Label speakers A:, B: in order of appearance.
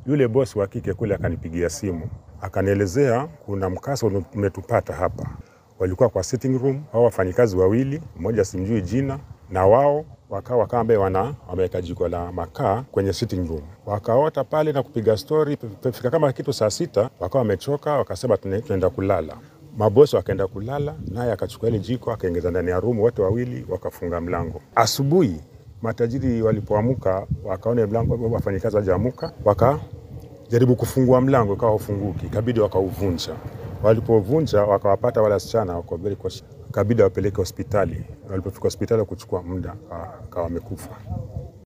A: Yule bosi wa kike kule akanipigia simu akanielezea kuna mkasa umetupata hapa. Walikuwa kwa sitting room, hao wafanyikazi wawili, mmoja simjui jina, na wao wakawa wakawa ambaye wana wameweka jiko la makaa kwenye sitting room, wakaota pale na kupiga stori. Fika kama kitu saa sita, wakawa wamechoka, wakasema "Tuna- tunaenda kulala. Mabosi wakaenda kulala, naye akachukua ile jiko akaingiza ndani ya room, wote wawili wakafunga mlango. Asubuhi matajiri walipoamuka, wakaona mlango, wafanyikazi wajaamuka, wakajaribu kufungua mlango, ikawa ufunguki, ikabidi wakauvunja. Walipovunja wakawapata wale wasichana wako very cautious. ikabidi wapeleke hospitali. Walipofika hospitali kuchukua muda, akawa amekufa.